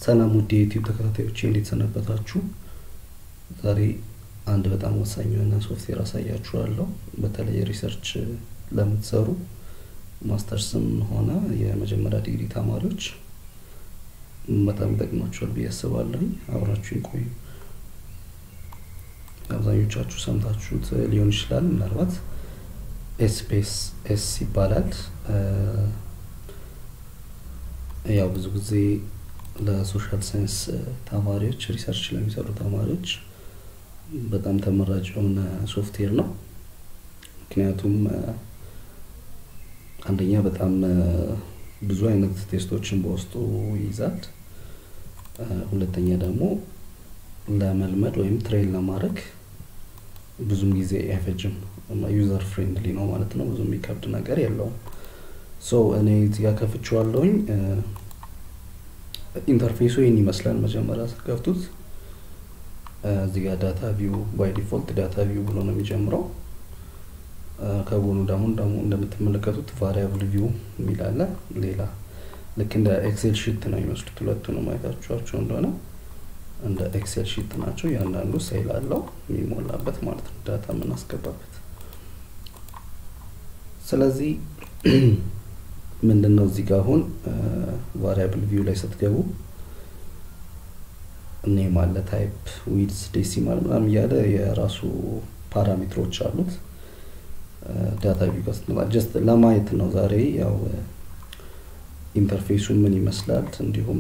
ሰላም ውድ የዩቲዩብ ተከታታዮች እንዴት ሰነበታችሁ? ዛሬ አንድ በጣም ወሳኝ የሆነ ሶፍትዌር አሳያችኋለሁ። በተለይ ሪሰርች ለምትሰሩ ማስተርስም ሆነ የመጀመሪያ ዲግሪ ተማሪዎች በጣም ይጠቅማችኋል ብዬ አስባለሁ። አብራችሁን ቆዩ። አብዛኞቻችሁ ሰምታችሁት ሊሆን ይችላል። ምናልባት ኤስፔስ ኤስ ይባላል። ያው ብዙ ጊዜ ለሶሻል ሳይንስ ተማሪዎች ሪሰርች ለሚሰሩ ተማሪዎች በጣም ተመራጭ የሆነ ሶፍትዌር ነው። ምክንያቱም አንደኛ በጣም ብዙ አይነት ቴስቶችን በውስጡ ይይዛል። ሁለተኛ ደግሞ ለመልመድ ወይም ትሬን ለማድረግ ብዙም ጊዜ አይፈጅም። ዩዘር ፍሬንድሊ ነው ማለት ነው። ብዙ የሚከብድ ነገር የለውም። ሶ እኔ እዚህ ጋር ከፍቼዋለሁኝ። ኢንተርፌሱ ይህን ይመስላል። መጀመሪያ ስትከፍቱት እዚህ ጋር ዳታ ቪው ባይ ዲፎልት ዳታ ቪው ብሎ ነው የሚጀምረው። ከጎኑ ደግሞ ደግሞ እንደምትመለከቱት ቫሪያብል ቪው የሚል አለ። ሌላ ልክ እንደ ኤክሴል ሺት ነው የሚመስሉት ሁለቱንም አይታችኋቸው እንደሆነ እንደ ኤክሴል ሺት ናቸው። እያንዳንዱ ሴል አለው የሚሞላበት ማለት ነው፣ ዳታ የምናስገባበት። ስለዚህ ምንድን ነው እዚህ ጋር አሁን ቫሪያብል ቪው ላይ ስትገቡ ኔም አለ፣ ታይፕ፣ ዊድስ፣ ዴሲማል ምናምን እያለ የራሱ ፓራሜትሮች አሉት። ዳታ ቪው ጋር ስትመጣ ጀስት ለማየት ነው ዛሬ ያው ኢንተርፌሱ ምን ይመስላል እንዲሁም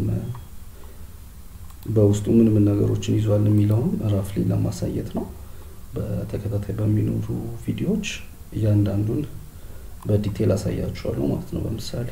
በውስጡ ምን ምን ነገሮችን ይዟል የሚለውን ራፍሊ ለማሳየት ነው። በተከታታይ በሚኖሩ ቪዲዮዎች እያንዳንዱን በዲቴል አሳያችኋለሁ ማለት ነው። በምሳሌ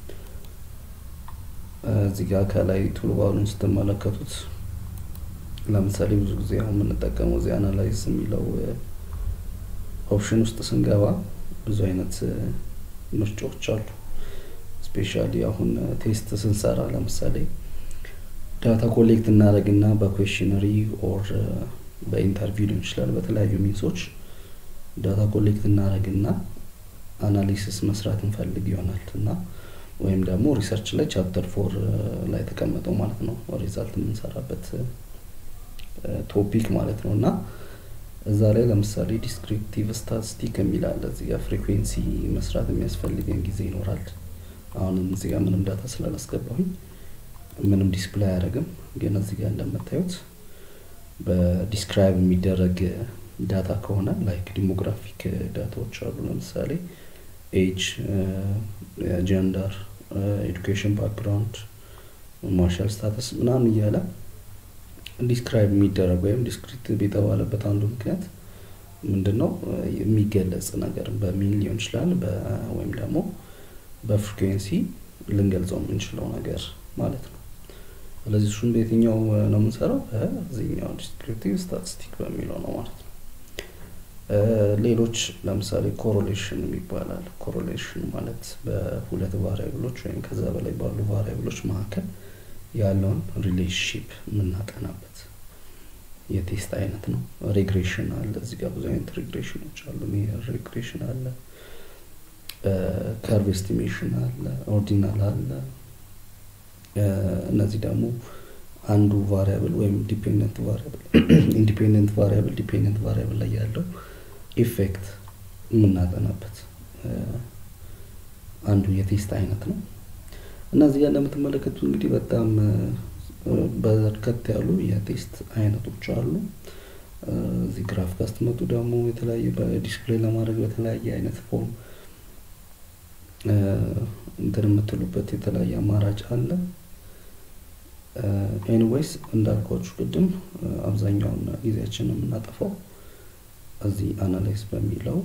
እዚህ ጋር ከላይ ቱልባሩን ስትመለከቱት ለምሳሌ ብዙ ጊዜ አሁን የምንጠቀመው እዚህ አናላይዝ የሚለው ኦፕሽን ውስጥ ስንገባ ብዙ አይነት ምርጫዎች አሉ። ስፔሻሊ አሁን ቴስት ስንሰራ ለምሳሌ ዳታ ኮሌክት እናደርግና በኩዌሽነሪ ኦር በኢንተርቪው ሊሆን ይችላል። በተለያዩ ሚንሶች ዳታ ኮሌክት እናደርግና አናሊሲስ መስራት እንፈልግ ይሆናል እና ወይም ደግሞ ሪሰርች ላይ ቻፕተር ፎር ላይ ተቀመጠው ማለት ነው ሪዛልት የምንሰራበት ቶፒክ ማለት ነው እና እዛ ላይ ለምሳሌ ዲስክሪፕቲቭ ስታቲስቲክ የሚል አለ። እዚህ ጋር ፍሪኩዌንሲ መስራት የሚያስፈልገን ጊዜ ይኖራል። አሁንም እዚህ ጋር ምንም ዳታ ስላላስገባሁኝ ምንም ዲስፕላይ አያደርግም። ግን እዚህ ጋር እንደምታዩት በዲስክራይብ የሚደረግ ዳታ ከሆነ ላይክ ዲሞግራፊክ ዳታዎች አሉ። ለምሳሌ ኤጅ፣ ጀንደር፣ ኤዱኬሽን ባክግራውንድ፣ ማርሻል ስታተስ ምናምን እያለ ዲስክራይብ የሚደረግ ወይም ዲስክሪፕቲቭ የተባለበት አንዱ ምክንያት ምንድን ነው? የሚገለጽ ነገር በሚል ሊሆን ይችላል ወይም ደግሞ በፍሪኩዌንሲ ልንገልጸው የምንችለው ነገር ማለት ነው። ስለዚህ እሱን በየትኛው ነው የምንሰራው? በዚህኛው ዲስክሪፕቲቭ ስታቲስቲክ በሚለው ነው ማለት ነው። ሌሎች ለምሳሌ ኮሮሌሽን ይባላል። ኮሮሌሽን ማለት በሁለት ቫሪያብሎች ወይም ከዛ በላይ ባሉ ቫሪያብሎች መካከል ያለውን ሪሌሽንሺፕ የምናጠናበት የቴስት አይነት ነው። ሬግሬሽን አለ። እዚህ ጋር ብዙ አይነት ሬግሬሽኖች አሉ። ሜየር ሬግሬሽን አለ፣ ከርቭ ኤስቲሜሽን አለ፣ ኦርዲናል አለ። እነዚህ ደግሞ አንዱ ቫሪያብል ወይም ዲፔንደንት ቫሪያብል ኢንዲፔንደንት ቫሪያብል ዲፔንደንት ቫሪያብል ላይ ያለው ኢፌክት የምናጠናበት አንዱ የቴስት አይነት ነው። እና እዚህ ጋር እንደምትመለከቱት እንግዲህ በጣም በርከት ያሉ የቴስት አይነቶች አሉ። እዚህ ግራፍ ጋር ስትመጡ ደግሞ የተለያየ በዲስፕሌይ ለማድረግ በተለያየ አይነት ፎርም እንትን የምትሉበት የተለያየ አማራጭ አለ። ኤኒዌይስ እንዳልኳችሁ ቅድም አብዛኛውን ጊዜያችን የምናጠፋው እዚህ አናላይዝ በሚለው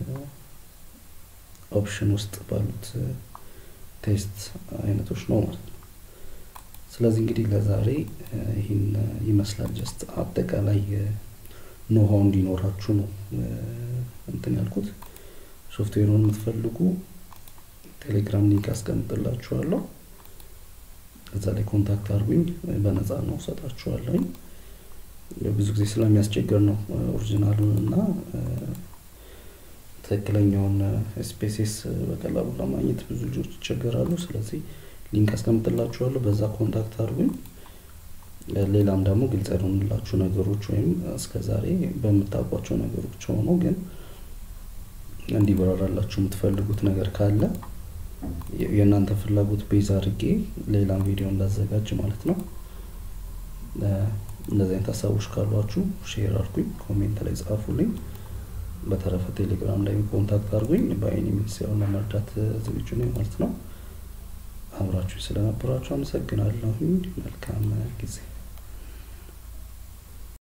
ኦፕሽን ውስጥ ባሉት ቴስት አይነቶች ነው ማለት ነው። ስለዚህ እንግዲህ ለዛሬ ይህን ይመስላል። ጀስት አጠቃላይ ኖሃው እንዲኖራችሁ ነው እንትን ያልኩት። ሶፍትዌሩን የምትፈልጉ ቴሌግራም ሊንክ አስቀምጥላችኋለሁ። እዛ ላይ ኮንታክት አድርጉኝ፣ በነፃ ነው እሰጣችኋለሁኝ። ብዙ ጊዜ ስለሚያስቸግር ነው ኦሪጂናሉን እና ትክክለኛውን ስፔሲስ በቀላሉ ለማግኘት ብዙ ልጆች ይቸገራሉ። ስለዚህ ሊንክ አስቀምጥላችኋለሁ። በዛ ኮንታክት አድርጉኝ። ሌላም ደግሞ ግልጽ ያልሆንላችሁ ነገሮች ወይም እስከ ዛሬ በምታውቋቸው ነገሮች ሆኖ ግን እንዲበራራላችሁ የምትፈልጉት ነገር ካለ የእናንተ ፍላጎት ቤዝ አድርጌ ሌላም ቪዲዮ እንዳዘጋጅ ማለት ነው። እንደዚህ አይነት ሀሳቦች ካሏችሁ ሼር አድርጉኝ፣ ኮሜንት ላይ ጻፉልኝ። በተረፈ ቴሌግራም ላይ ኮንታክት አድርጉኝ። በአይኒ ሚንስ ያው ለመርዳት ዝግጁ ነኝ ማለት ነው። አብራችሁ ስለነበራችሁ አመሰግናለሁ። መልካም ጊዜ